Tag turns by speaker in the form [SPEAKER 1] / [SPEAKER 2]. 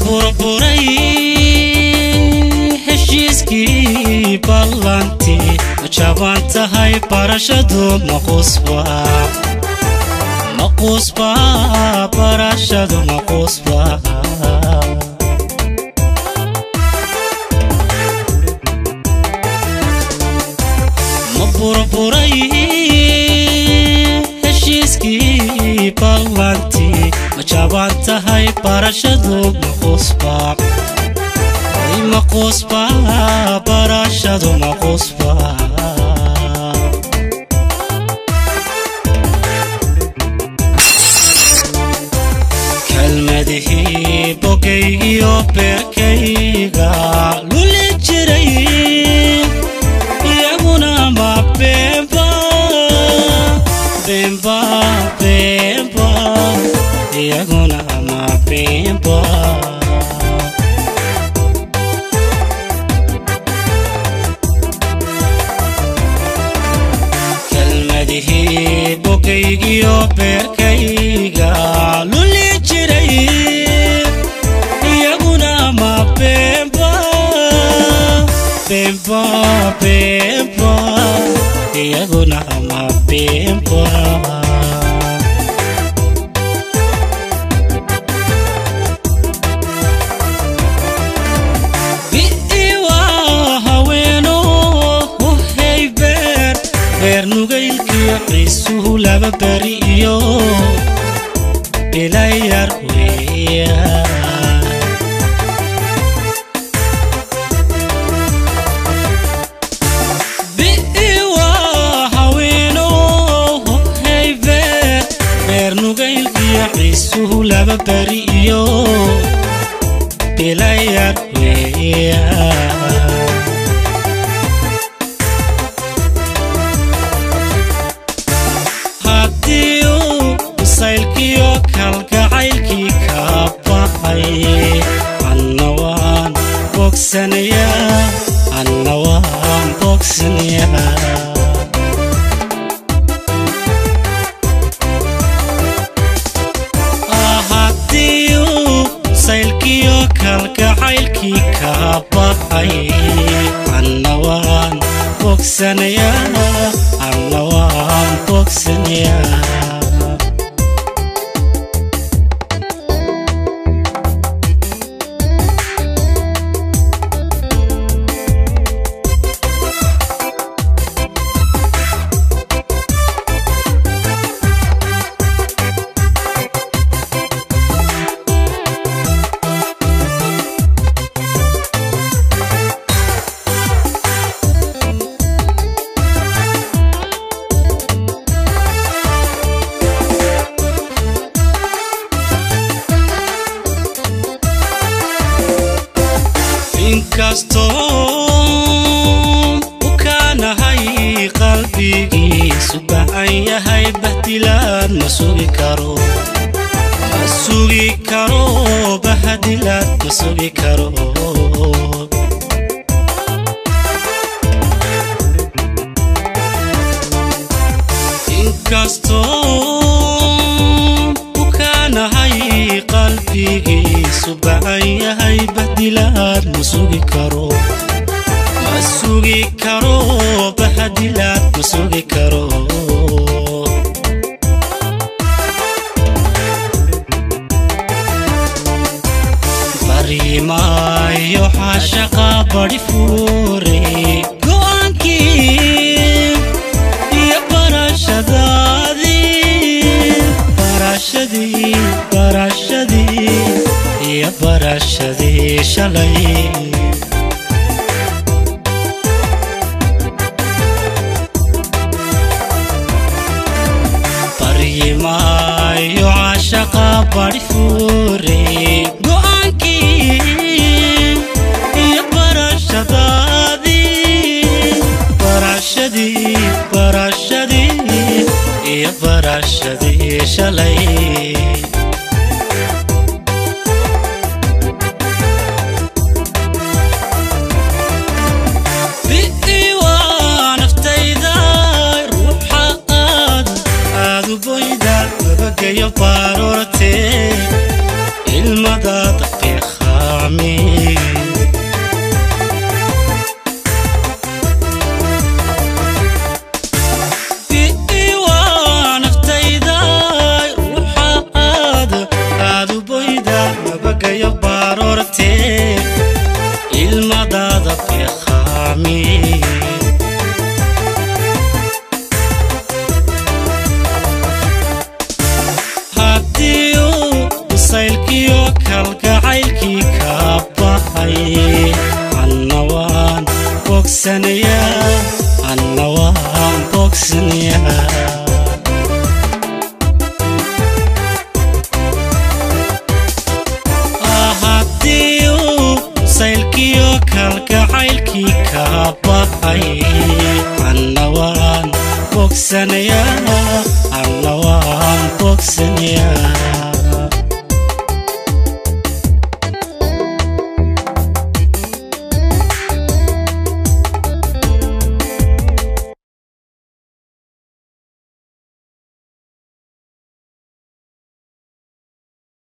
[SPEAKER 1] burburay heshiiskii ballantii ma jaban tahay barashadu maqusba maqusba barashadu maqusba ma burburay heshiiskii ballantii ma jaban tahay barashadu maqusba maqusba barashadu maqusba kelmadihii bogaygiyo beerkayga luli jiray iyaguna ma beenba beenba beenba iyaguna ma beenba kelmadihii bogaygiyo beerkayga luli jiray iyaguna ma beenba beenba beenba iyaguna ma beenba bi'iwa haweeno uhaybeer beer nugaylkiyo ciisuhu laba beri iyo bilayar weeya bi'iwa haweeno uhaybeer beer nugaylkiyo ciisuhu laba beri iyo bilayar weeya haddii uu bisaylkiyo kalgacaylkii ka baxay anna waan bogsanayaa anna waan bogsanayaa haddii uu saylkiyo kalgacaylkii ka baxay anna waan bogsanayaa anna waan bogsanayaa inkastoo u kaanahay qalbigiisu bacan yahay bahdilaad ma sugi karo ma sugi karo bahdilaad ma sugi karo inkastoo u kaanahay qalbigiisu bacan yahay bahdilaad ma sugi karo ma sugi karo bahdilaad ma sugi karo barimaayo xaashaqa badi fuure go'aankii iyo barashadaadii barashadii barashadii iyo barashadii shalay baryimaayo cashaqa badi fuure go'aankii iyo barashadaadii barashadii barashadii iyo barashadii shalay bi'ii waa naftayda ruuxa aad aadu boyda nabagayo baarorte ilmada daqiiqa nabagayo baroortee ilmadaada beeqaami haddii uu masaylkiyo kalgacaylkii kaa baxay anna waan bogsanayaa anna waan bogsanayaa haddii uu saylkiyo kalgacaylkii kaa baxay anna waan bogsanayaa anna waan bogsanayaa